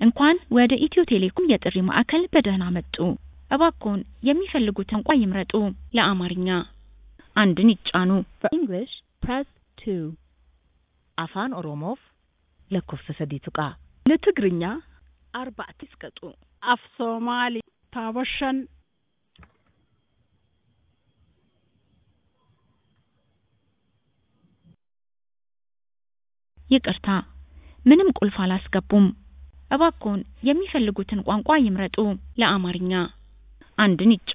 እንኳን ወደ ኢትዮ ቴሌኮም የጥሪ ማዕከል በደህና መጡ! እባክዎን የሚፈልጉትን ቋንቋ ይምረጡ! ለአማርኛ አንድን ይጫኑ። For English, press 2. Afaan Oromoof lakkoofsa sadii tuqaa. ለትግርኛ Arba'atti isqaxu. af Soomaali taaba shan ይቅርታ፣ ምንም ቁልፍ አላስገቡም። እባክዎን የሚፈልጉትን ቋንቋ ይምረጡ። ለአማርኛ አንድን ይጫኑ።